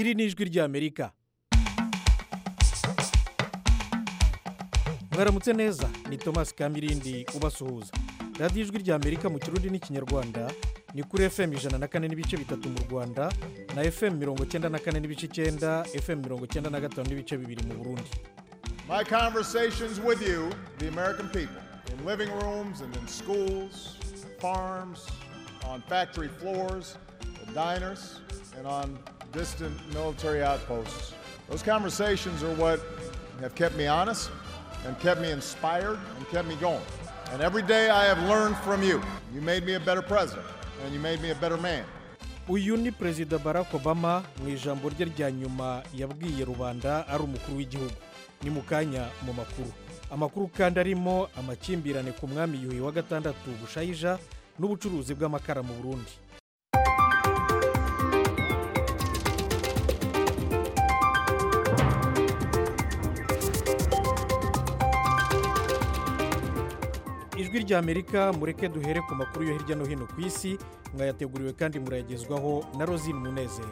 iri ni ijwi ry'amerika mwaramutse neza ni thomas kamirindi ubasuhuza radiyo ijwi ry'amerika mu kirundi n'ikinyarwanda ni kuri fm ijana na kane n'ibice bitatu mu rwanda na fm mirongo cyenda na kane n'ibice icyenda fm mirongo cyenda na gatanu n'ibice bibiri mu burundi My conversations with you, the American people, in living rooms and in schools, farms, on factory floors, in diners, and on distant military outposts. Those conversations are what have kept me honest and kept me inspired and kept me going. And every day I have learned from you. You made me a better president and you made me a better man. uyu ni perezida barack obama mu ijambo rye rya nyuma yabwiye rubanda ari umukuru w'igihugu ni mu kanya mu makuru amakuru kandi arimo amakimbirane ku mwami yuhi wa gatandatu bushayija n'ubucuruzi bw'amakara mu burundi ijwi ry'amerika mureke duhere ku makuru yo hirya no hino ku isi mwayateguriwe kandi murayagezwaho na rozine munezero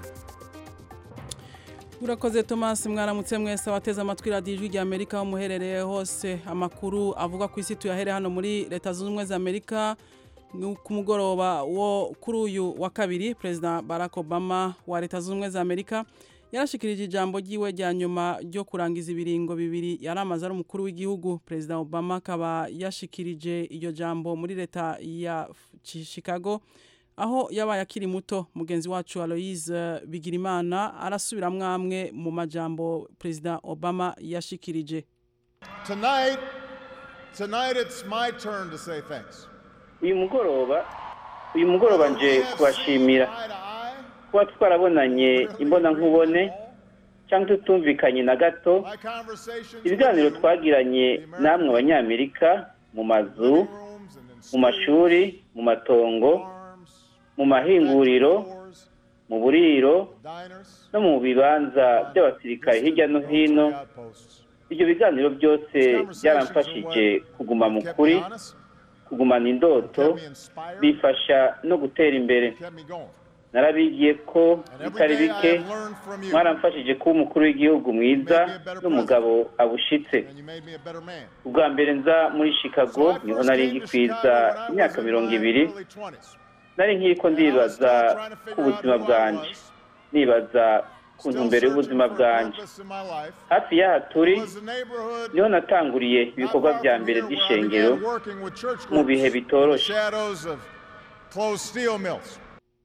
urakoze thomas mwaramutse mwese abateze amatwi radiyo ijwi rya amerika aho muherereye hose amakuru avuga ku isi tuyahere hano muri leta zunze ubumwe za amerika ni ku mugoroba wo kuri uyu wa kabiri perezida barack obama wa leta zunze ubumwe za amerika yarashikirije ijambo ryiwe rya nyuma ryo kurangiza ibiringo bibiri yari amaze ari umukuru w'igihugu perezida obama akaba yashikirije iryo jambo muri leta ya chicago aho yabaye akiri muto mugenzi wacu aloise bigirimana arasubiramwo amwe mu majambo perezida obama yashikirije Tonight, tonight it's my turn to say thanks. uyu mugoroba uyu mugoroba nje kubashimira Eye to eye, kuba twarabonanye imbonankubone cyangwa tutumvikanye na gato my conversations with ibiganiro you, twagiranye namwe abanyamerika mu mazu rooms and in mu schools, mashuri mu matongo farms, mu mahinguriro stores, mu buriro diners, no mu bibanza by'abasirikare hirya no hino military outposts. ibyo biganiro byose byaramfashije kuguma mu kuri Kept me honest, kugumana indoto kept me inspired, bifasha no gutera imbere kept me going. narabigiye ko And every bitari day I bike have learned from you, mwaramfashije kuba umukuru w'igihugu mwiza n'umugabo abushitse and you made me a better man. ubwa mbere nza muri chicago So I niho first nari came to ngikwiza Chicago when I imyaka was in mirongo my ibiri early 20s. nari nkiriko ndibaza And I was still trying to ku figure out buzima who I bwanjye was, nibaza ku still ntumbero searching y'ubuzima for a bwanjye purpose in my life. hafi y'aha turi It was the neighborhood niho natanguriye ibikorwa not bya far from mbere here where I by'ishengero began working with church mu groups bihe in the bitoroshe shadows of closed steel mills.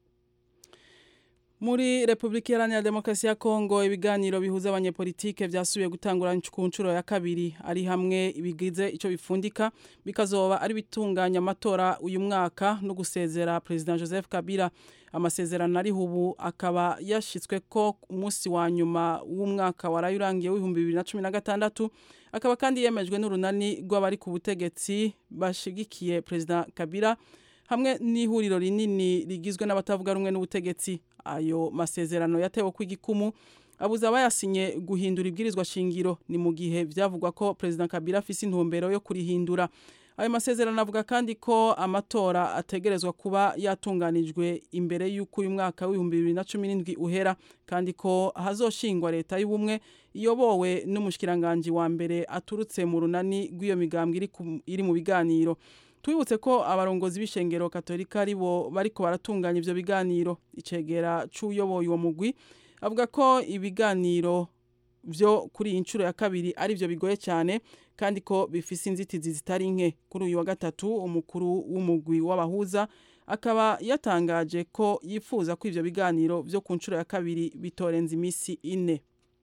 muri repubulika iharanira demokarasi ya kongo ibiganiro bihuza abanyepolitike byasubiye gutangura ku nshuro ya kabiri ari hamwe bigize icyo bifundika bikazoba ari bitunganya amatora uyu mwaka no gusezera perezida joseph kabila amasezerano ariho ubu akaba yashyitswe ko umunsi wa nyuma w'umwaka waraye urangiye w'ibihumbi bibiri na cumi na gatandatu akaba kandi yemejwe n'urunani rw'abari ku butegetsi bashigikiye perezida kabila hamwe n'ihuriro rinini rigizwe n'abatavuga rumwe n'ubutegetsi ayo masezerano yatewe ku igikumu abuza abayasinye guhindura ibwirizwa shingiro ni mu gihe byavugwa ko perezida kabila afise intumbero yo kurihindura ayo masezerano avuga kandi ko amatora ategerezwa kuba yatunganijwe imbere y'uko uyu mwaka w'ibihumbi bibiri na cumi n'indwi uhera kandi ko hazoshingwa leta y'ubumwe iyobowe n'umushikiranganji wa mbere aturutse mu runani rw'iyo migambwe iri ku- iri mu biganiro twibutse ko abarongozi b'ishengero katolika ari bo bariko baratunganya ivyo biganiro icegera c'uyoboye uwo mugwi avuga ko ibiganiro vyo kuri iyi nshuro ya kabiri ari vyo bigoye cyane kandi ko bifise inzitizi zitari nke kuri uyu wa gatatu umukuru w'umugwi w'abahuza akaba yatangaje ko yifuza ko ivyo biganiro vyo ku nshuro ya kabiri bitorenza imisi ine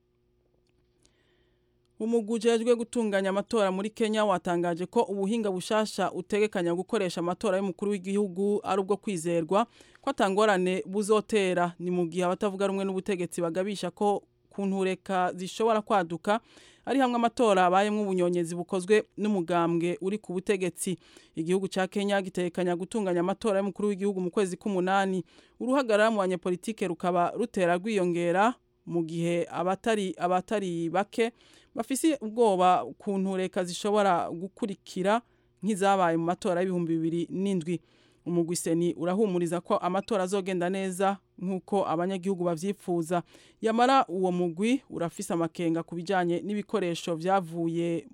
umugwi ujejwe gutunganya amatora muri kenya watangaje ko ubuhinga bushasha utegekanya gukoresha amatora y'umukuru w'igihugu ari ubwo kwizerwa ko atangorane buzotera ni mu gihe abatavuga rumwe n'ubutegetsi bagabisha ko ku ntureka zishobora kwaduka ari hamwe amatora abayemo ubunyonyezi bukozwe n'umugambwe uri ku butegetsi igihugu cya kenya gitekanya gutunganya amatora y'umukuru w'igihugu mu kwezi k'umunani uruhagarara mu banyepolitike rukaba rutera rwiyongera mu gihe abatari abatari bake bafise ubwoba ku ntureka zishobora gukurikira nk'izabaye mu matora y'ibihumbi bibiri n'indwi umugwi seni urahumuriza ko amatora azogenda neza nk'uko abanyagihugu bavyifuza yamara uwo mugwi urafise amakenga ku bijanye n'ibikoresho vyavuye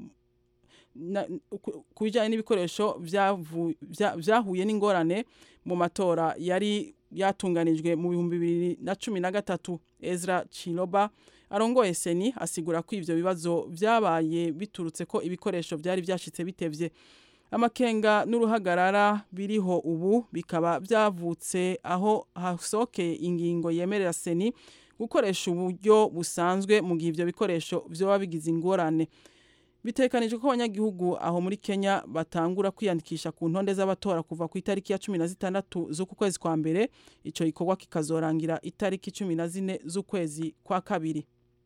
ku bijyanye n'ibikoresho byahuye n'ingorane mu matora yari yatunganijwe mu bihumbi bibiri na cumi na gatatu ezra chiloba arongoye seni asigura ko ibyo bibazo byabaye biturutse ko ibikoresho byari byashyitse bitevye amakenga n'uruhagarara biriho ubu bikaba byavutse aho hasohokeye ingingo yemerera seni gukoresha uburyo busanzwe mu gihe ibyo bikoresho byoba bigize ingorane bitekanijwe ko abanyagihugu aho muri Kenya batangura kwiyandikisha ku ntonde z'abatora kuva ku itariki ya cumi na zitandatu z'uku kwezi kwa mbere icyo gikorwa kikazorangira itariki cumi na zine z'ukwezi kwa kabiri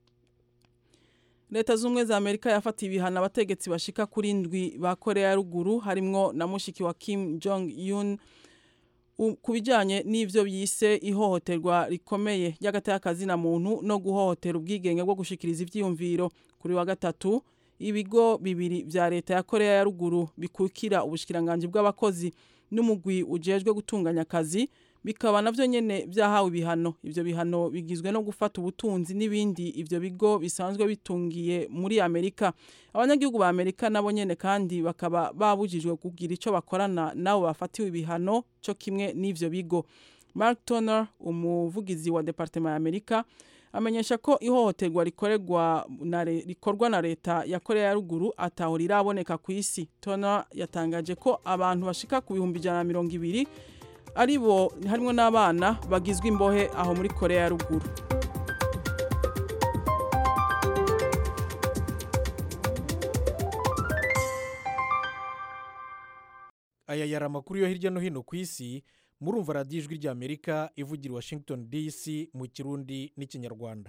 leta z'ubumwe za amerika yafatiye ibihano abategetsi bashika kuri ndwi ba korea ya ruguru harimwo na mushiki wa kim jong un ku bijyanye n'ibyo byise ihohoterwa rikomeye ry'agateka na muntu no guhohotera ubwigenge bwo gushikiriza ibyiyumviro kuri wa gatatu ibigo bibiri vya leta ya korea ya ruguru bikukira ubushikiranganji bw'abakozi n'umugwi ujejwe gutunganya akazi bikaba navyo nyene vyahawe ibihano ivyo bihano bigizwe no gufata ubutunzi n'ibindi ivyo bigo bisanzwe bitungiye muri amerika abanyagihugu ba amerika nabo nyene kandi bakaba babujijwe kugira ico bakorana nabo bafatiwe ibihano co kimwe n'ivyo bigo mark toner umuvugizi wa departement ya amerika amenyesha ko ihohoterwa rikorerwa na rikorwa na leta ya Korea ya ruguru ataho riraboneka ku isi tona yatangaje ko abantu bashika ku bihumbi ijana na mirongo ibiri ari bo harimo n'abana bagizwe imbohe aho muri Korea ya ruguru aya yari amakuru yo hirya no hino ku isi murumva radiyo ijwi ry'amerika ivugira i washington dc mu kirundi n'ikinyarwanda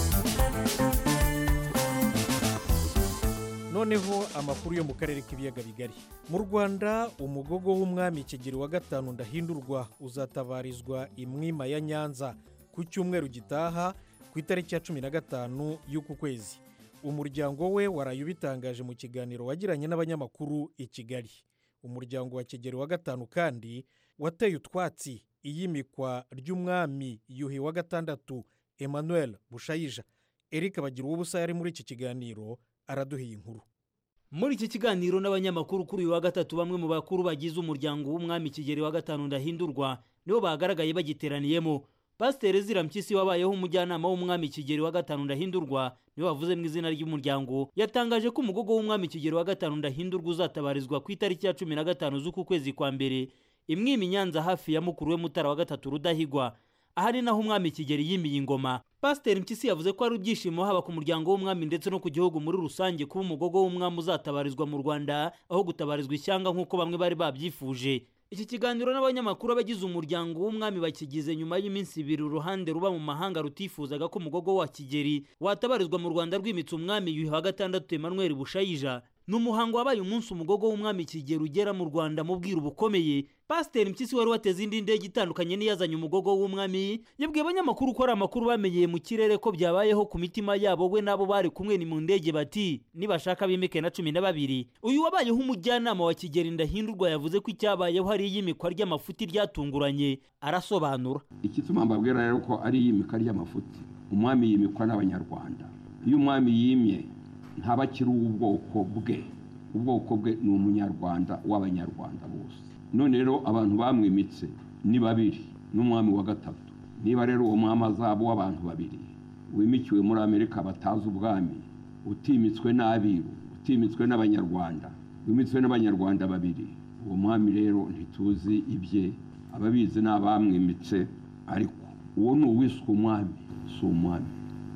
noneho amakuru yo mu karere k'ibiyaga bigari mu rwanda umugogo w'umwami kigeri wa gatanu ndahindurwa uzatabarizwa imwima ya nyanza ku cyumweru gitaha ku itariki ya cumi na gatanu y'uku kwezi umuryango we waraye ubitangaje mu kiganiro wagiranye n'abanyamakuru i kigali umuryango wa kigeri wa gatanu kandi wateye utwatsi iyimikwa ry'umwami yuhi wa gatandatu emmanuel bushayija eric bagira ubusa yari muri iki kiganiro araduhiye inkuru muri iki kiganiro n'abanyamakuru kuri uyu wa gatatu bamwe mu bakuru bagize umuryango w'umwami kigeri wa gatanu ndahindurwa nibo bagaragaye bagiteraniyemo pasiteri ezira mpyisi wabayeho umujyanama w'umwami kigeri wa gatanu ndahindurwa niwe wavuze mu izina ry'umuryango yatangaje ko umugogo w'umwami kigeri wa gatanu ndahindurwa uzatabarizwa ku itariki ya cumi na gatanu z'uku kwezi kwa mbere imwimi nyanza hafi ya mukuru we mutara wa gatatu rudahigwa aha ni naho umwami kigeri yimiye ingoma pasiteri mpyisi yavuze ko ari ibyishimo haba ku muryango w'umwami ndetse no ku gihugu muri rusange kuba umugogo w'umwami uzatabarizwa mu rwanda aho gutabarizwa ishyanga nk'uko bamwe bari babyifuje iki kiganiro n'abanyamakuru abagize umuryango w'umwami bakigize nyuma y'iminsi ibiri uruhande ruba mu mahanga rutifuzaga ko umugogo wa kigeri watabarizwa mu rwanda rwimitse umwami yuhi wa gatandatu emmanuel bushayija ni umuhango wabaye umunsi umugogo w'umwami kigeri ugera mu rwanda mu bwiru bukomeye pasiteri mpyisi wari wateze indi ndege itandukanye n'iyazanye umugogo w'umwami yabwiye abanyamakuru ko ari amakuru bamenyeye mu kirere ko byabayeho ku mitima yabo we n'abo bari kumwe ni mu ndege bati nibashaka bimike na cumi na babiri uyu wabayeho umujyanama wa kigeri ndahindurwa yavuze ko icyabayeho ari iyimikwa ry'amafuti ryatunguranye arasobanura igituma mbabwira rero ko ari iyimika ry'amafuti umwami yimikwa n'abanyarwanda iyo umwami yimye ntaba akiri uw'ubwoko bwe ubwoko bwe ni umunyarwanda w'abanyarwanda bose none rero abantu bamwimitse ni babiri n'umwami wa gatatu niba rero uwo mwami azaba w'abantu babiri wimikiwe muri amerika batazi ubwami utimitswe n'abiru utimitswe n'abanyarwanda wimitswe n'abanyarwanda babiri uwo mwami rero ntituzi ibye ababizi ni abamwimitse ariko uwo ni uwiswe umwami si umwami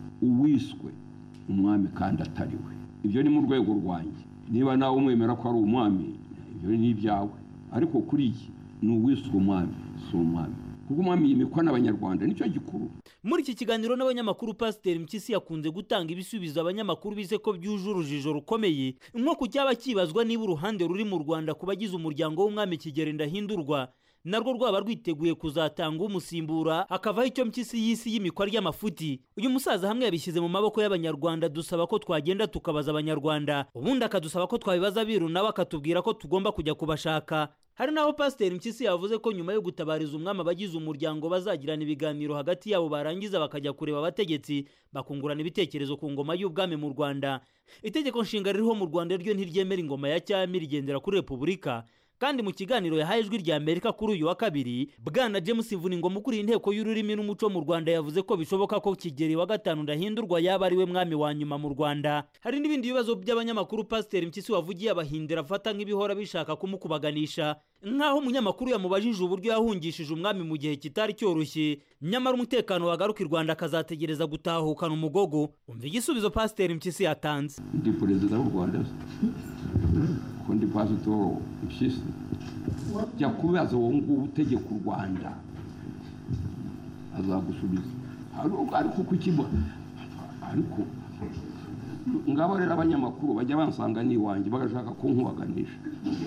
uwiswe umwami kandi atari we ibyo ni mu rwego rwanjye niba nawe umwemera ko ari umwami ibyo ni ibyawe ariko kuri iyi ni uwiswe umwami si umwami kuko umwami yimikwa n'abanyarwanda nicyo gikuru muri iki kiganiro n'abanyamakuru pasiteri mpyisi yakunze gutanga ibisubizo abanyamakuru bize ko byuje urujijo rukomeye nko ku cyaba kibazwa niba uruhande ruri mu rwanda ku bagize umuryango w'umwami kigeri ndahindurwa narwo rwaba rwiteguye kuzatanga umusimbura hakavaho icyo mpyisi y'isi y'imikwa ry'amafuti uyu musaza hamwe yabishyize mu maboko y'abanyarwanda dusaba ko twagenda tukabaza abanyarwanda ubundi akadusaba ko twabibaza abiru nawe akatubwira ko tugomba kujya kubashaka hari n'aho pasiteri mpyisi yavuze ko nyuma yo gutabariza umwami abagize umuryango bazagirana ibiganiro hagati yabo barangiza bakajya kureba abategetsi bakungurana ibitekerezo ku ngoma y'ubwami mu rwanda itegeko nshinga ririho mu rwanda ryo ntiryemera ingoma ya cyami rigendera kuri repubulika kandi mu kiganiro yahaye ijwi rya amerika kuri uyu wa kabiri bwana james vuningoma ukuriye inteko y'ururimi n'umuco mu rwanda yavuze ko bishoboka ko kigeri wa gatanu ndahindurwa yaba ari we mwami wa nyuma mu rwanda hari n'ibindi bibazo by'abanyamakuru pasiteri mpyisi wavugiye abahindira afata nk'ibihora bishaka kumukubaganisha nk'aho umunyamakuru yamubajije uburyo yahungishije umwami mu gihe kitari cyoroshye nyamara umutekano wagaruka i rwanda akazategereza gutahukana umugogo umva igisubizo pasiteri mpyisi yatanze ndi perezida w'u rwanda ko ndi pasitoro mpyisi jya kubaza uwo nguwo utegeka u rwanda azagusubiza ariko kukiba ariko ngabo rero abanyamakuru bajya bansanga n'iwanjye bagashaka kunkubaganisha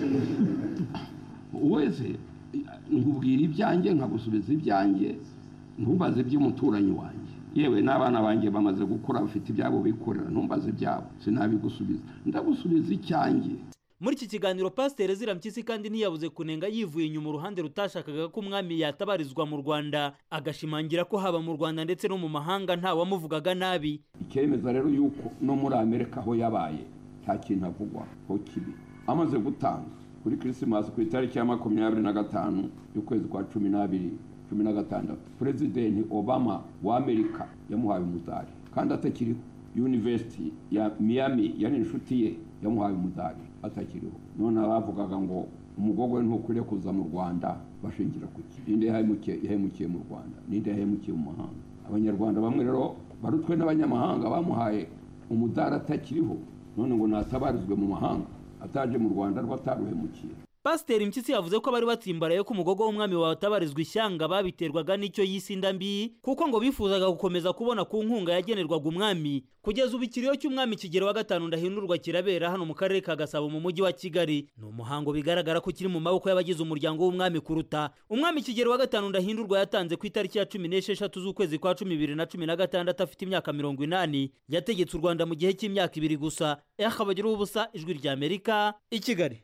wese nkubwira ibyanjye nkagusubiza ibyanjye ntumbaze iby'umuturanyi wanjye yewe n'abana banjye bamaze gukura bafite ibyabo bikorera ntumbaze ibyabo sinabigusubiza ndagusubiza icyanjye muri iki kiganiro pasiteri zirampyisi kandi ntiyabuze kunenga yivuye inyuma uruhande rutashakaga ko umwami yatabarizwa mu rwanda agashimangira ko haba mu rwanda ndetse no mu mahanga ntawamuvugaga nabi ikemeza rero yuko no muri amerika aho yabaye nta kintu avugwa ho kibi amaze gutanga kuri kirisimasi ku itariki ya makumyabiri na gatanu y'ukwezi kwa cumi n'abiri cumi na gatandatu perezidenti obama wa amerika yamuhaye umudari kandi atakiriho yunivesiti ya miami yari inshuti ye yamuhaye umudari atakiriho none abavugaga ngo umugogo we ntukwiriye kuza mu rwanda bashingira ku ki ninde yahemukiye mu rwanda ninde yahemukiye mu mahanga abanyarwanda bamwe rero barutwe n'abanyamahanga bamuhaye umudari atakiriho none ngo natabarizwe mu mahanga ataje mu rwanda rwo ataruhemukiye pasiteri mpyisi yavuze ko bari batsimbaraye ko umugogo w'umwami watabarizwa ishyanga babiterwaga n'icyo yise inda mbi kuko ngo bifuzaga gukomeza kubona ku nkunga yagenerwaga umwami kugeza ubu ikiriyo cy'umwami kigero wa gatanu ndahindurwa kirabera hano mu karere ka gasabo mu mujyi wa kigali ni umuhango bigaragara ko kiri mu maboko y'abagize umuryango w'umwami kuruta umwami kigero wa gatanu ndahindurwa yatanze ku itariki ya cumi n'esheshatu z'ukwezi kwa cumi bibiri na cumi na gatandatu afite imyaka mirongo inani yategetse u rwanda mu gihe cy'imyaka ibiri gusa yakabagira ubusa ijwi rya amerika i kigali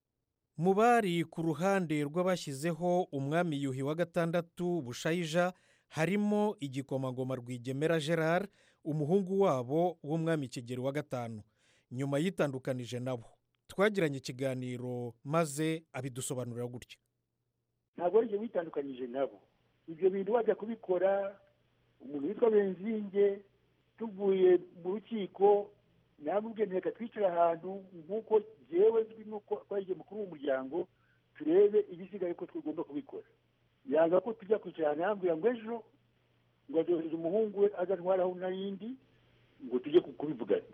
mu bari ku ruhande rw'abashyizeho umwami yuhi wa gatandatu bushayija harimo igikomangoma rwigemera gerard umuhungu wabo w'umwami kigeri wa gatanu nyuma yitandukanije nabo twagiranye ikiganiro maze abidusobanurira gutya ntabwo ari ibyo witandukanyije nabo ibyo bintu wajya kubikora umuntu witwa benzinge tuvuye mu rukiko namubwiye reka twicare ahantu nk'uko yewe nzwi n'uko twagiye mukuru w'umuryango turebe ibisigaye ko tugomba kubikora yanga ko tujya kwicara ahantu yambwira ngo ejo ngo azohereze umuhungu we azantwaraho n'ayindi ngo tujye kubivugana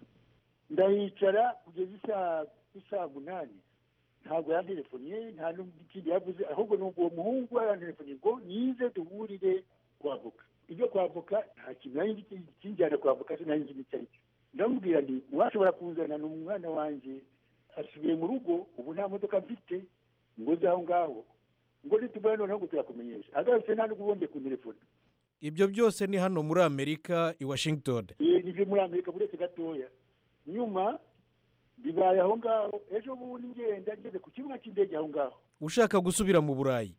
ndahicara kugeza isaha isaha munani ntabwo yantelefoniye nta n'ikindi yavuze ahubwo ni uwo muhungu we yantelefoniye ngo nize duhurire kwavoka ibyo kwavoka nta kintu nari kinjyana kwavoka sinari nzi n'icyo ari cyo ndamubwira nti uwashobora kuzana ni umwana wanjye asubiye mu rugo ubu nta modoka mfite ngo uze aho ngaho ngo nitubona noneho ngo turakumenyesha agarutse nta n'ubwo ubonye ku telefone ibyo byose ni hano muri amerika i washington ni ibyo muri amerika buretse gatoya nyuma bibaye aho ngaho ejo bundi ngenda ngeze ku kibuga cy'indege aho ngaho ushaka gusubira mu burayi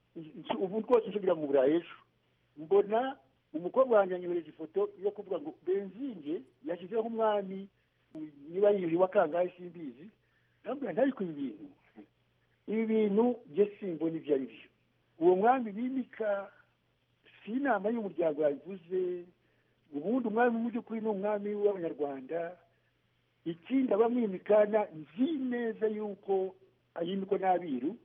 ubu rwose nsubira mu burayi ejo mbona umukobwa wanjye yanyohereje ifoto yo kuvuga ngo benzinge yashyizeho umwami niba yiyuhi wa kangahe simbizi ntabwo ntariko ibi bintu ibi bintu bye simbona ibyo ari byo uwo mwami bimika si inama y'umuryango yabivuze ubundi umwami mu by'ukuri ni umwami w'abanyarwanda ikindi abamwimikana nzi neza yuko ayimikwa n'abiru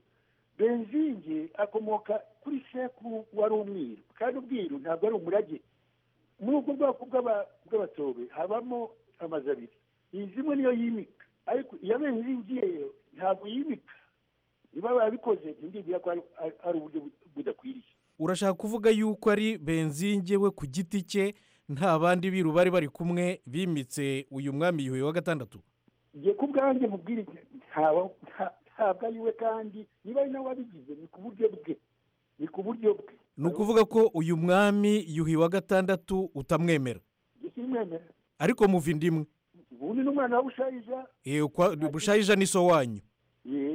benzinge akomoka kuri sekuru wari umwiru kandi ubwiru ntabwo ari umurage muri ubwo bwoko bw'abatobe habamo amazu abiri iyi zimwe niyo yimika ariko iya benzingiye ntabwo yimika niba barabikoze ntibwira ko ari uburyo budakwiriye urashaka kuvuga yuko ari benzinge we ku giti cye nta bandi biru bari bari kumwe bimitse uyu mwami yuhi wa gatandatu ngiye ku bwanjye mubwire ntabwo ari we kandi niba ari nawe wabigize ni ku buryo bwe ni ku buryo bwe ni ukuvuga ko uyu mwami yuhi wa gatandatu utamwemera simwemera ariko muva inda imwe ubundi n'umwana wa bushayija bushayija ni so wanyu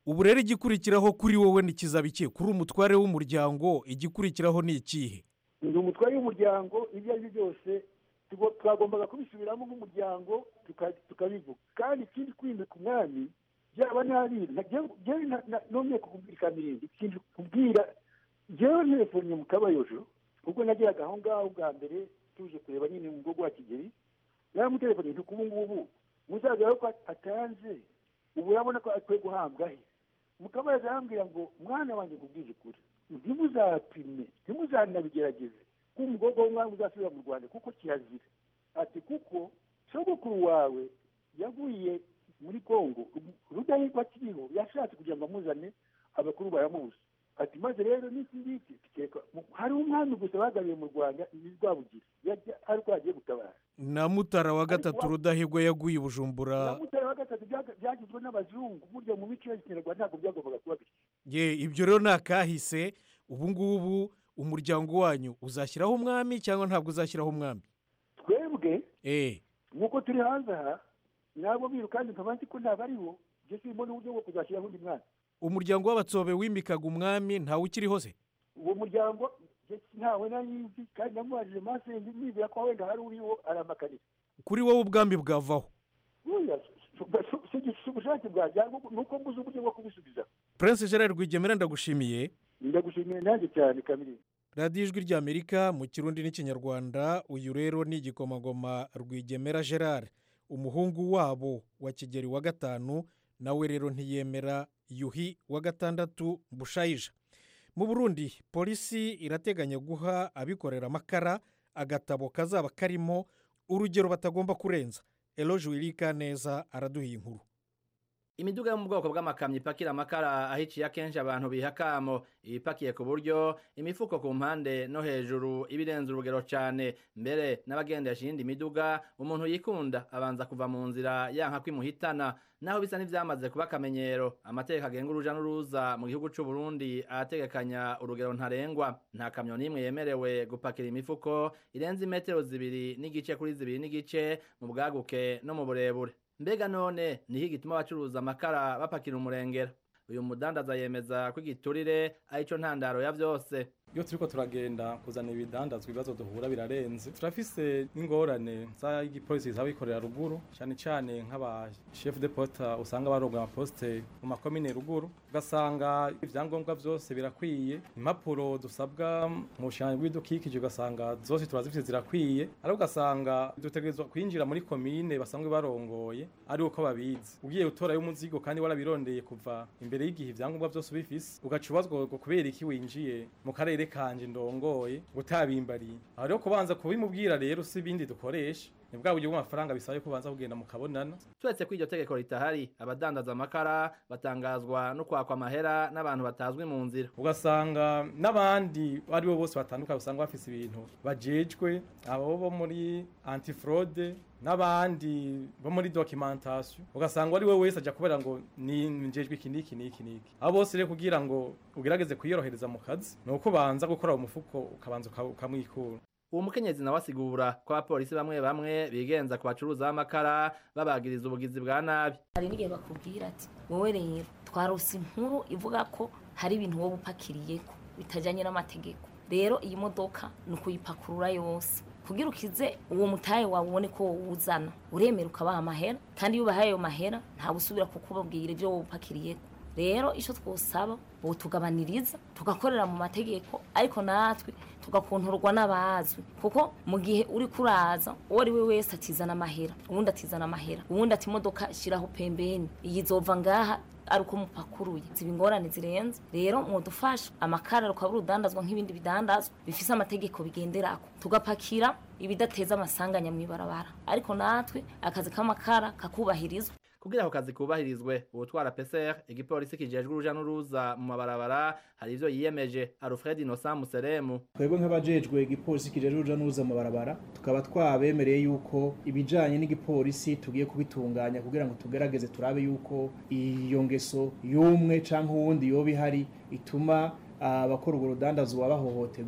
ubu rero igikurikiraho kuri wowe nikizaba iki kuri umutware w'umuryango igikurikiraho ni ikihe ndi umutware w'umuryango ibyo ari byo byose tugo- twagombaga kubisubiramo nk'umuryango tuka- tukabivuga kandi ikindi kwimika umwami byaba nabi njyewe nongeye kukubwira kamirindi ikindi kubwira njyewe ntelefone mu kabayojo ubwo nageraga aho ngaho bwa mbere tuje kureba nyine mu bwoko wa kigeli yaramutelefone nti ubu ngubu muzaza ko atanze ubu urabona ko akwiye guhambwa he mukabayojo arambwira ngo mwana wanjye kubwije ukuri ntimuzapime ntimuzanabigerageze ko umukobwa w'umwami uzasubira mu rwanda kuko kirazira ati kuko sogokuru wawe yaguye muri kongo rudahigwa akiriho yashatse kugira ngo amuzane abakuru baramuzi ati maze rero n'iki ngiki tukeka hari umwami gusa bagabiye mu rwanda ni rwabugira yajya ari uko yagiye gutabara na mutara wa gatatu rudahigwa yaguye i bujumbura na mutara wa gatatu byaga- byagizwe n'abazungu burya mu mico ya kinyarwanda ntabwo byagombaga kuba bityo ye ibyo rero ni akahise ubu ngubu umuryango wanyu uzashyiraho umwami cyangwa ntabwo uzashyiraho umwami twebwe eee nk'uko turi hanze aha ntabwo biru kandi nkaba nzi ko ntabariho ibyo turimo n'uburyo bwo kuzashyiraho undi mwana umuryango w'abatsobe wimikaga umwami ntawe ukiriho se uwo muryango njye ntawe nayizi kandi namubajije masenge nibwira ko wenda hari uriho aramakarira kuri wowe ubwambi bwavaho buriya si- si si ubushake bwanjye ahubwo ni uko mbuze uburyo bwo kubisubiza prince gerard rwigemera ndagushimiye ndagushimiye nanjye cyane kamiri radiyo ijwi ry'amerika mu kirundi n'ikinyarwanda uyu rero ni igikomangoma rwigemera gerard umuhungu wabo wa kigeri wa gatanu nawe rero ntiyemera yuhi wa gatandatu bushayija mu burundi polisi irateganya guha abikorera amakara agatabo kazaba karimo urugero batagomba kurenza eloge wirika neza araduha iyi nkuru imiduga yo mu bwoko bw'amakamyo ipakira amakara ahiciye akenshi abantu biha akamo ibipakiye ku buryo imifuko ku mpande no hejuru iba irenze urugero cyane mbere n'abagendesha iyindi miduga umuntu yikunda abanza kuva mu nzira yanka kwimuhitana naho bisa n'ibyamaze kuba akamenyero amategeko agenga uruja n'uruza mu gihugu cy'u Burundi arategekanya urugero ntarengwa nta kamyo n'imwe yemerewe gupakira imifuko irenze imetero zibiri n'igice kuri zibiri n'igice mu bwaguke no mu burebure mbega none niho igituma abacuruza amakara bapakira umurengera uyu mudandaza yemeza ko igiturire arico ntandaro ya vyose iyo turiko turagenda kuzana ibidandazwa ibibazo duhura birarenze turafise n'ingorane z'igipolisi zaba bikorera ruguru cyane cyane nk'aba chef de poste usanga baronga amaposite mu makomine ruguru ugasanga ibyangombwa byose birakwiye impapuro dusabwa mu bushanyi bw'ibidukikije ugasanga zose turazifite zirakwiye ariko ugasanga dutegerezwa kwinjira muri komine basanzwe barongoye ari uko babizi ugiye utorayo umuzigo kandi warabirondeye kuva imbere y'igihe ibyangombwa byose ubifise ugaca ubazwa ngo kubera iki winjiye mu karere kanje ndongoye gutabimbariye aho rero kubanza kubimubwira rero si ibindi dukoresha ni bwa buryo bw'amafaranga bisaba ko ubanza kugenda mukabonana turetse ko iryo tegeko ritahari abadandaza amakara batangazwa no kwakwa amahera n'abantu batazwi mu nzira ugasanga n'abandi ari bo bose batandukanye usanga bafise ibintu bajejwe abo bo muri antifraude n'abandi bo muri documentation ugasanga ari we wese aja kubera ngo ni njejwe iki n'iki n'iki n'iki abo bose rero kugira ngo ugerageze kwiyorohereza mu kazi ni uko ubanza gukora mu mufuko ukabanza uka- ukamwikura uwo mukenyezi nawe asigura ko abapolisi bamwe bamwe bigenza ku bacuruza b'amakara babagiriza ubugizi bwa nabi hari n'igihe bakubwira ati wowe rero twarose inkuru ivuga ko hari ibintu wowe upakiriyeko bitajyanye n'amategeko rero iyi modoka ni ukuyipakurura yose kugira ukize uwo mutahe wawe ubone ko wawuzana uremera ukabaha amahera kandi iyo ubahaye ayo mahera ntawe usubira kukubabwira ibyo wowe upakiriyeko rero icyo twosaba tugabaniriza tugakorera mu mategeko ariko natwe tugakontorwa n'abazwi kuko mu gihe uri kuraza uwo ari we wese atizana amahera uwundi atizana amahera uwundi ati imodoka shyiraho pembeni iyi izova ngaha ari uko mupakuruye ziba ingorane zirenze rero mwudufasha amakara rukaba urudandazwa nk'ibindi bidandazwa bifise amategeko bigenderako tugapakira ibidateza amasanganya mu ibarabara ariko natwe akazi k'amakara kakubahirizwa kugira ako kazi kubahirizwe ubutwara PCR igipolisi kijejwe uruja n'uruza mu mabarabara hari ivyo yiyemeje Alfred Innocent Museremu twebwe nk'abajejwe igipolisi kijejwe uruja n'uruza mu mabarabara tukaba twabemereye yuko ibijanye n'igipolisi tugiye kubitunganya kugira ngo tugerageze turabe yuko iyo ngeso y'umwe canke uwundi yoba ihari ituma abakora urwo rudandazwa bahohoterwa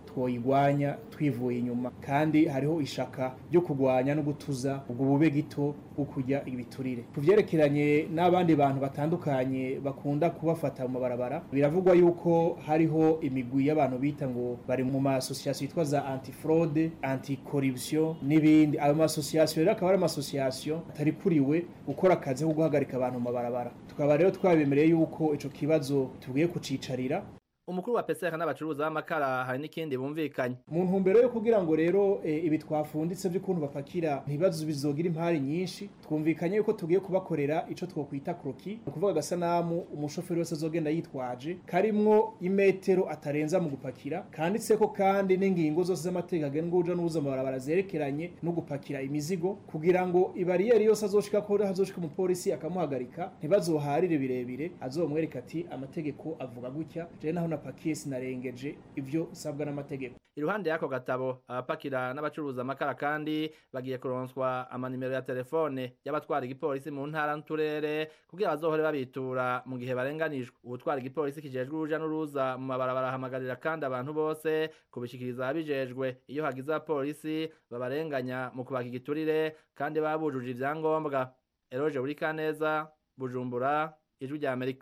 twoyigwanya twivuye inyuma kandi hariho ishaka ryo kurwanya no gutuza ubwo bube gito bwo kurya ibiturire ku vyerekeranye n'abandi bantu batandukanye bakunda kubafata mu mabarabara biravugwa yuko hariho imigwi y'abantu bita ngo bari mu masosiyasiyo yitwa za antifraude anticorruption n'ibindi ayo masosiyasiyo rero akaba ari amasosiyasiyo atari kuriwe gukora akazi ko guhagarika abantu mu mabarabara tukaba rero twabemereye yuko ico kibazo tugiye kucicarira umukuru wa peseka n'abacuruza b'amakara hari n'ikindi bumvikanye mu ntumbero yo kugira ngo rero e, ibi twafunditse by'ukuntu bapakira ntibibazo bizogira impari nyinshi twumvikanye yuko tugiye kubakorera ico twokwita kroki ni ukuvuga agasanamu umushoferi wese azogenda yitwaje karimwo imetero atarenza mu gupakira kanditseko kandi n'ingingo zose z'amategeko agenga uruja n'uruza mu barabara zerekeranye no gupakira imizigo kugira ngo ibariyeri yose azoshika ko hazoshika umupolisi akamuhagarika ntibazoharire birebire azomwereka ati amategeko avuga gutya je naho napakiye sinarengeje ivyo sabwa n'amategeko iruhande y'ako gatabo abapakira n'abacuruza amakara kandi bagiye kuronswa amanimero ya telefone y'abatwara igipolisi mu ntara n'uturere kugira bazohore babitura mu gihe barenganijwe uwutwara igipolisi kijejwe uruja n'uruza mu mabarabara ahamagarira kandi abantu bose kubishikiriza ababijejwe iyo hagize abapolisi babarenganya mu kubaka igiturire kandi baba bujuje ivyangombwa eroje burikaneza bujumbura ijwi rya amerika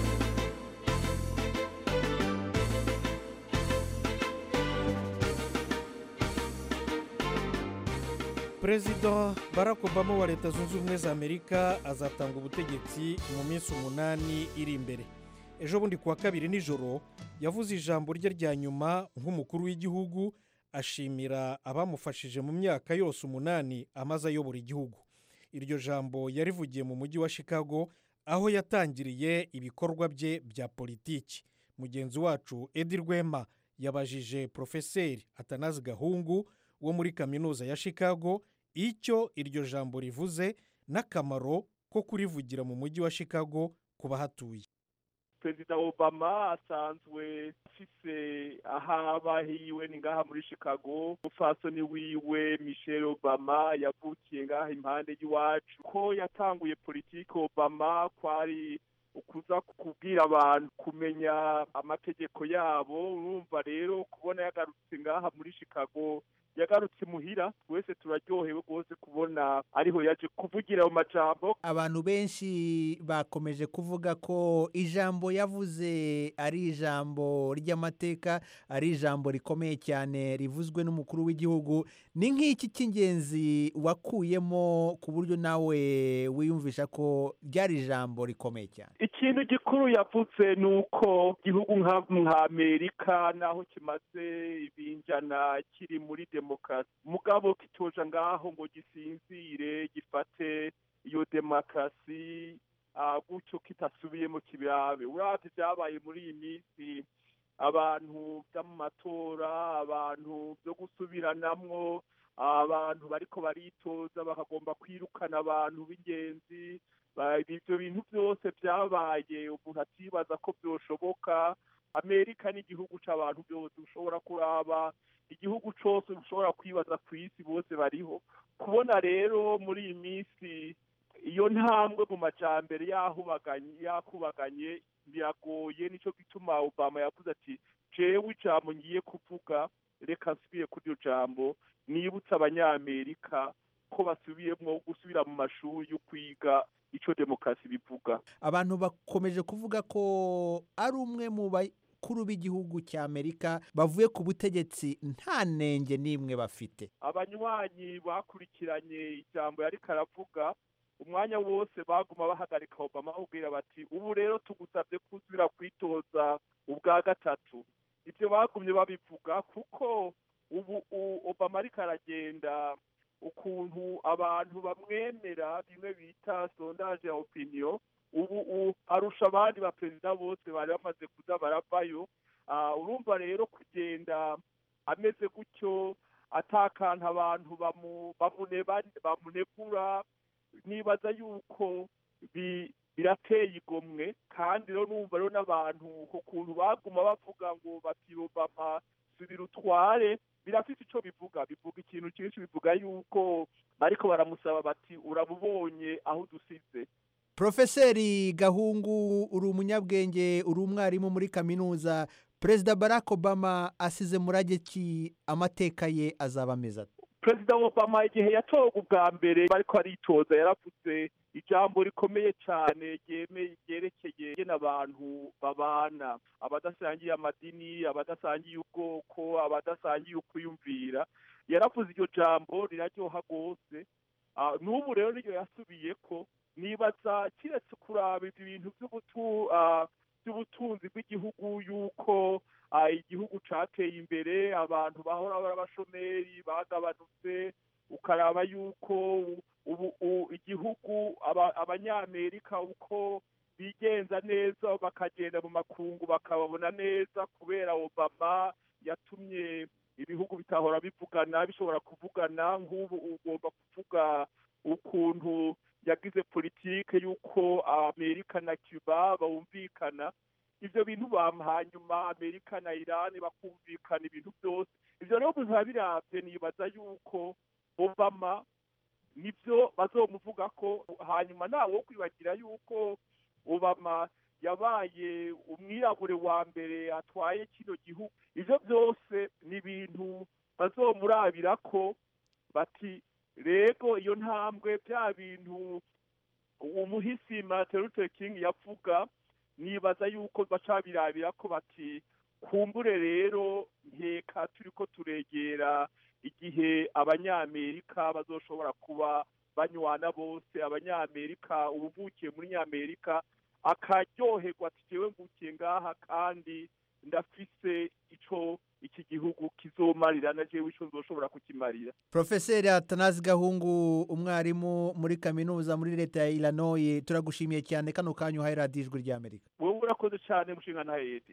perezida barack obama wa leta zunze ubumwe za amerika azatanga ubutegetsi mu minsi umunani iri imbere ejo bundi kuwa kabiri nijoro yavuze ijambo rye rya nyuma nk'umukuru w'igihugu ashimira abamufashije mu myaka yose umunani amaze ayobora igihugu iryo jambo yarivugiye mu mujyi wa chicago aho yatangiriye ibikorwa bye bya politiki mugenzi wacu edi rwema yabajije porofeseri atanazi gahungu wo muri kaminuza ya chicago icyo iryo jambo rivuze n'akamaro ko kurivugira mu mujyi wa chicago ku bahatuye perezida obama asanzwe afise ahaba hiwe ni ngaha muri chicago umufasoni wiwe michelle obama yavukiye ngaha impande y'iwacu ko yatanguye politiki obama kwari ukuza kubwira abantu kumenya amategeko yabo urumva rero kubona yagarutse ngaha muri chicago yagarutse muhira twese turaryohewe rwose kubona ariho yaje kuvugira ayo majambo abantu benshi bakomeje kuvuga ko ijambo yavuze ari ijambo ry'amateka ari ijambo rikomeye cyane rivuzwe n'umukuru w'igihugu ni nk'iki cy'ingenzi wakuyemo ku buryo nawe wiyumvisha ko ryari ijambo rikomeye cyane ikintu gikuru yavuze ni uko igihugu nka amerika naho kimaze ibinjana kiri muri demokarasi mugabo kitoja ngaho ngo gisinzire gifate iyo demokarasi gutyo kitasubiyemo kibirabe urabye byabaye muri iyi minsi abantu byo mu matora abantu byo gusubiranamwo abantu bariko baritoza bakagomba kwirukana abantu b'ingenzi ibyo bintu byose byabaye umuntu atibaza ko byoshoboka amerika ni igihugu cy'abantu byose ushobora kuraba igihugu cyose ushobora kwibaza ku isi bose bariho kubona rero muri iyi minsi iyo ntambwe mu majyambere yakubaganye biragoye nicyo gituma obama yavuze ati jewe ijambo ngiye kuvuga reka nsubire kuri iryo jambo nibutse abanyamerika ko basubiyemo gusubira mu mashuri yo kwiga icyo demokarasi bivuga abantu bakomeje kuvuga ko ari umwe mu bakuru b'igihugu cya amerika bavuye ku butegetsi nta nenge n'imwe bafite abanywanyi bakurikiranye ijambo yari karavuga umwanya wose baguma bahagarika obama babwira bati ubu rero tugusabye kuzira kwitoza ubwa gatatu ibyo bagumye babivuga kuko ubu obama ariko aragenda ukuntu abantu bamwemera bimwe bita sondaje ya opiniyo ubu arusha abandi baperezida bose bari bamaze kuza baravayo urumva rero kugenda ameze gutyo atakanta abantu bamunegura nibaza yuko birateye igomwe kandi rero numva rero n'abantu ukuntu baguma bavuga ngo batiyobama subira utware birafite icyo bivuga bivuga ikintu cyinshi bivuga yuko ariko baramusaba bati urabubonye aho dusize Profeseri Gahungu uri umunyabwenge uri umwarimu muri kaminuza perezida barack obama asize murage ki amateka ye azaba ameze ate perezida obama igihe yatoga ubwa mbere bariko aritoza yaravuze ijambo rikomeye cyane ryerekeye ngene abantu babana abadasangiye amadini abadasangiye ubwoko abadasangiye ukwiyumvira yaravuze iryo jambo riraryoha rwose n'ubu rero niryo yasubiye ko nibaza kiretse kuraba ibintu by'ubutunzi bw'igihugu yuko igihugu cateye imbere abantu bahora bari abashomeri bagabanutse ukaraba yuko ubu igihugu abanyamerika uko bigenza neza bakagenda mu makungu bakababona neza kubera obama yatumye ibihugu bitahora bivugana bishobora kuvugana nk'ubu ugomba kuvuga ukuntu yagize politike y'uko amerika na cuba bumvikana ibyo bintu hanyuma amerika na irani bakumvikana ibintu byose ibyo rero biba birabye nibaza yuko obama nibyo bazomuvuga ko hanyuma ntawe wo kwibagira yuko obama yabaye umwirabure wa mbere atwaye kino gihugu ibyo byose ni ibintu bazomurabira ko bati rego iyo ntambwe bya bintu umuhisi martin luther king yavuga nibaza yuko baca birabira ko bati kumbure rero nkeka turi ko turegera igihe abanyamerika bazoshobora kuba banywana bose abanyamerika ubuvukiye muri nyamerika akaryoherwa ati jewe mvukiye ngaha kandi ndafise ico iki gihugu kizomarira na jewe ico nzoshobora kukimarira profeseri atanazi gahungu umwarimu muri kaminuza muri leta ya illinois turagushimiye cyane kano kanya uhaye radiyo ijwi ry'amerika wowe urakoze cyane mushinga ntahedi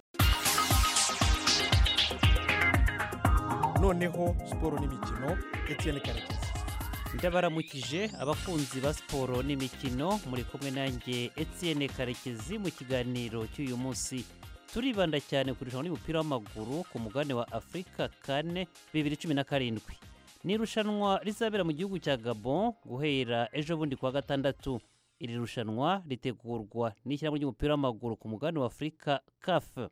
noneho siporo n'imikino etienne karekezi ndabaramukije abakunzi ba siporo n'imikino muri kumwe nanjye etienne karekezi mu kiganiro cy'uyu munsi turibanda cyane ku irushanwa ry'umupira w'amaguru ku mugabane wa afurika kane bibiri cumi na karindwi ni irushanwa rizabera mu gihugu cya gabon guhera ejo bundi kuwa gatandatu iri rushanwa ritegurwa n'ishyirahamwe ry'umupira w'amaguru ku mugabane wa afurika kafu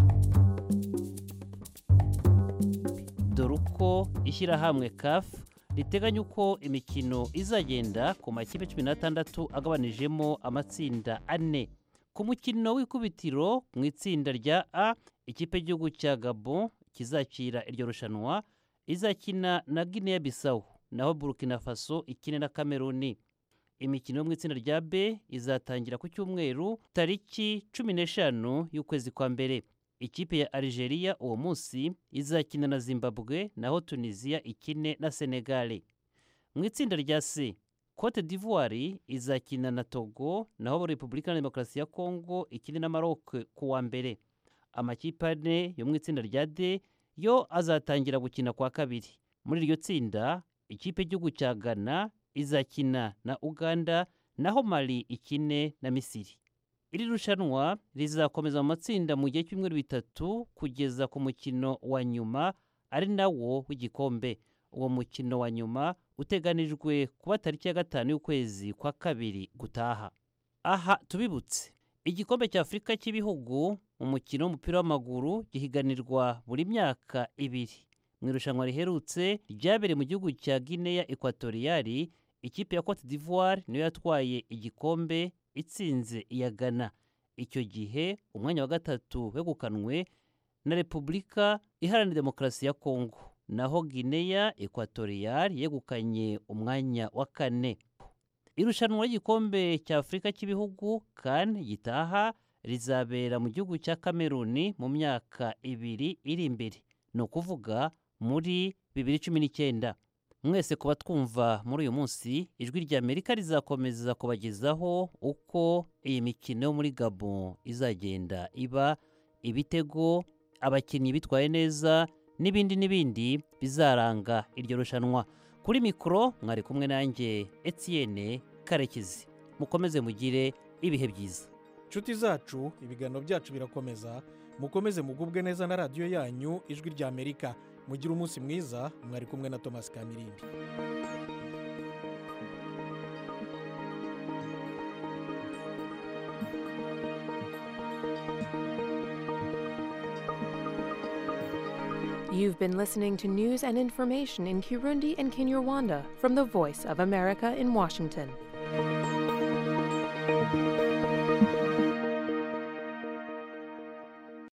dore uko ishyirahamwe kafu riteganya uko imikino izagenda ku makipe cumi n'atandatu agabanijemo amatsinda ane ku mukino w'ikubitiro mu itsinda rya a ikipe y'igihugu cya gabon kizakira iryo rushanwa izakina na guinea bisawu naho burkina faso ikine na kameruni imikino yo mu itsinda rya b izatangira ku cyumweru tariki cumi n'eshanu y'ukwezi kwa mbere ikipe ya Algeria uwo munsi izakina na Zimbabwe naho Tunisia ikine na Senegal mu itsinda rya C Cote d'Ivoire izakina na Togo naho Repubulika ya Demokarasi ya Kongo ikine na Maroc ku wa mbere amakipe ane yo mu itsinda rya D yo azatangira gukina kwa kabiri muri iryo tsinda ikipe y'igihugu cya Ghana izakina na Uganda naho Mali ikine na Misiri iri rushanwa rizakomeza mu matsinda mu gihe cy'ibyumweru bitatu kugeza ku mukino wa nyuma ari nawo w'igikombe uwo mukino wa nyuma uteganijwe kuba tariki ya gatanu y'ukwezi kwa kabiri gutaha aha tubibutse igikombe cya afurika cy'ibihugu umukino w'umupira w'amaguru gihiganirwa buri myaka ibiri mu irushanwa riherutse ryabereye mu gihugu cya guinea ekwatoriyari ikipe ya cote d'ivoire niyo yatwaye igikombe itsinze iya Ghana icyo gihe umwanya wa gatatu wegukanwe na repubulika iharanira demokarasi ya kongo naho guinea ekwatoriyari yegukanye umwanya wa kane irushanwa ry'igikombe cya afurika cy'ibihugu kan gitaha rizabera mu gihugu cya kameruni mu myaka ibiri iri imbere ni ukuvuga muri bibiri cumi n'icyenda mwese kuba twumva muri uyu munsi ijwi rya amerika rizakomeza kubagezaho uko iyi mikino yo muri gabon izagenda iba ibitego abakinnyi bitwaye neza n'ibindi n'ibindi bizaranga iryo rushanwa kuri mikoro mwari kumwe nanjye etienne karekezi mukomeze mugire ibihe byiza inshuti zacu ibiganiro byacu birakomeza mukomeze mugubwe neza na radiyo yanyu ijwi rya amerika mugire umunsi mwiza mwari kumwe na thomas kamirindi You've been listening to news and information in Kirundi and Kinyarwanda from the Voice of America in Washington.